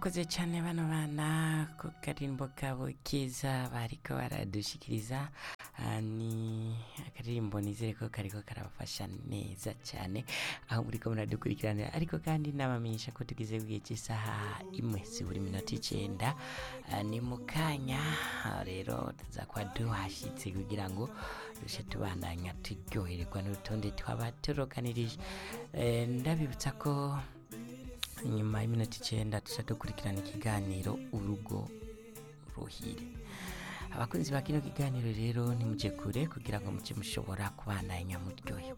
barakoze cyane bano bana ku karirimbo kabo keza bariko baradushikiriza Ah, ni akaririmbo nizere ko kariko karabafasha neza cyane aho muriko muradukurikiranira ariko kandi nabamenyesha ko tugeze ku gihe cy'isaha imwe zibura iminota icenda Ah, ni mu kanya ah, rero tuzakuba duhashyitse kugira ngo dushe tubandanya turyohererwa n'urutonde twaba turokanirije Eh, ndabibutsa ko nyuma y'iminota icenda tuca dukurikirana ikiganiro urugo ruhire abakunzi ba kino kiganiro rero nimuje kure kugira ngo muce mushobora kubandanya muryoherwa